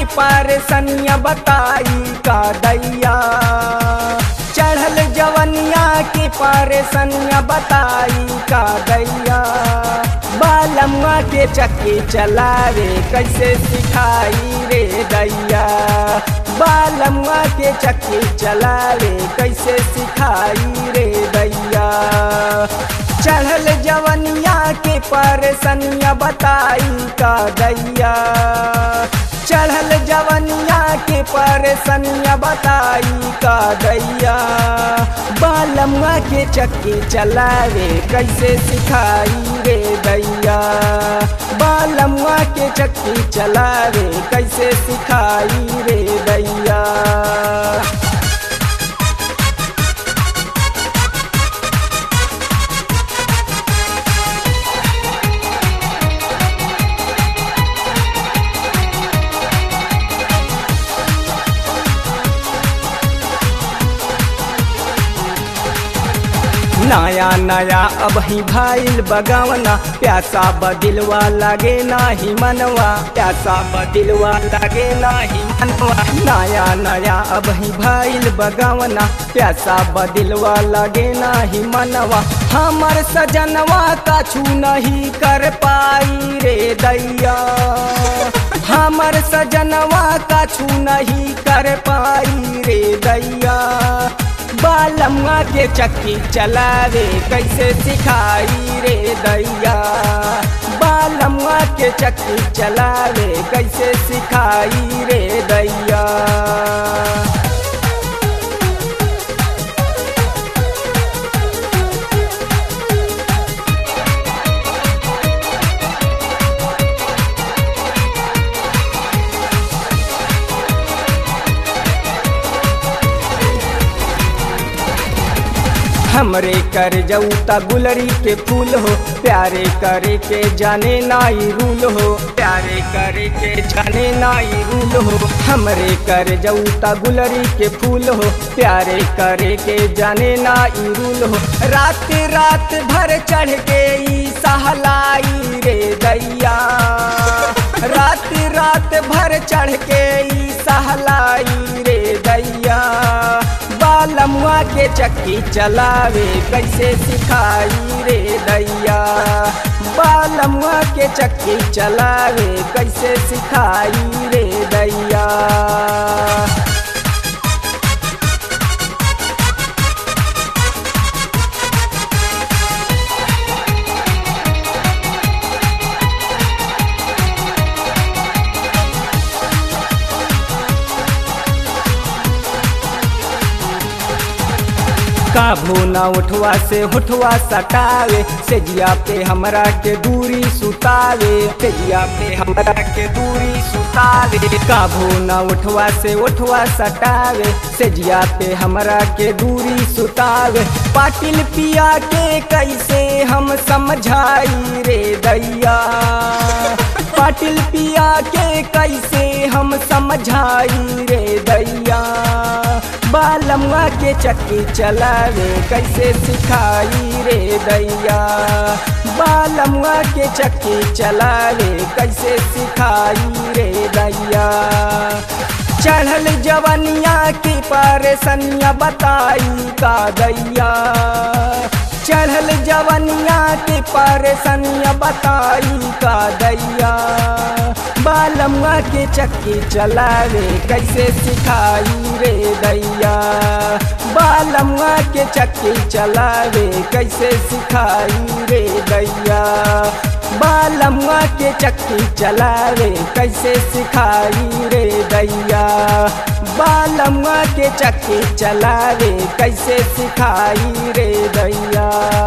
परेशानियाँ बताई का दैया चढ़ल जवनिया के परेशानियाँ बताई का दैया बालमुआ के चक्की चलावे कैसे सिखाई रे दैया बालमुआ के चक्की चलावे कैसे सिखाई रे दैया चढ़ल जवनिया के परेशानियाँ बताई का दैया चढ़ल जवनिया के परेशानियाँ बताई का दैया बालमुआ के चक्की चलावे कैसे सिखाई रे दैया बालमुआ के चक्की चलावे कैसे सिखाई रे दैया नया नया अब ही भाईल बगावना प्यासा बदिलवा लागे नाही मनवा प्यासा बदिलवा लागे नाही मनवा नया नया अब ही भाईल बगावना प्यासा बदिलवा लागे नाही मनवा हमर सजनवा कछु नहीं कर पाई रे दैया हमर सजनवा कछु नहीं कर पाई रे दैया बालमुआ के चक्की चलावे कैसे सिखाई रे दैया बालमुआ के चक्की चलावे कैसे सिखाई रे दैया हमरे कर जऊता गुलरी के फूल हो प्यारे करे के जाने नाई रूल हो प्यारे करे के जाने नाई रूल हो हमरे कर जऊता गुलरी के फूल हो प्यारे करे के जाने नाई रूल हो रात रात भर चढ़ के ई सहलाई रे दैया रात रात भर चढ़ के ई सहलाई रे दैया बालमुआ के चक्की चलावे कैसे सिखाई रे दैया बालमुआ के चक्की चलावे कैसे सिखाई रे दैया काभू ना उठवा से उठवा सटावे सेजिया पे हमरा के दूरी सुतावे सेजिया पे हमरा के दूरी सुतावे काभू ना उठवा से उठवा सटावे सेजिया पे हमरा के दूरी सुतावे पाटिल पिया के कैसे हम समझाई रे दैया पाटिल पिया के कैसे हम समझाई रे दैया बालमुआ के चक्की चलावे कैसे सिखाई रे दैया बालमुआ के चक्की चलावे कैसे सिखाई रे दैया चढ़ल जवनिया की परेशानियाँ बताई का दैया चढ़ल जवनिया की परेशानियाँ बताई का दैया बालमुआ के चक्की चलावे कैसे सिखाई रे दैया बालमुआ के चक्की चलावे कैसे सिखाई रे दैया बालमुआ के चक्की चलावे कैसे सिखाई रे दैया बालमुआ के चक्की चलावे कैसे सिखाई रे दैया